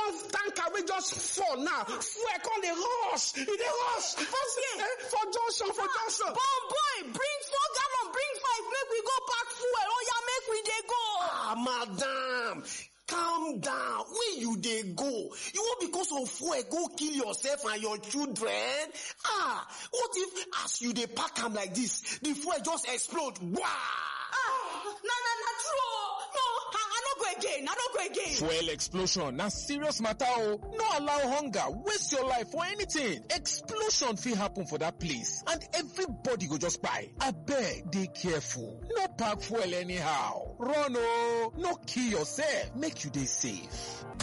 one tanker wey just fall now fuel come dey rush e dey rush for eh, for junction for junction. Bon boy, bring four gallon, bring five, make we go pack fuel. Oh yeah, make we dey go. ah madam calm down where you dey go you wan because of fuel go kill yourself and your children ah what if as you dey pack am like this the fuel just explode wah. Ah, na na na true. oh. No, I, I no go again. I no go again. Fuel explosion na serious matter o. No allow hunger waste your life for anything. Explosion fit happen for that place and everybody go just kpai. Abeg dey careful. No pack fuel anyhow. Run o. No kill yourself. Make you dey safe.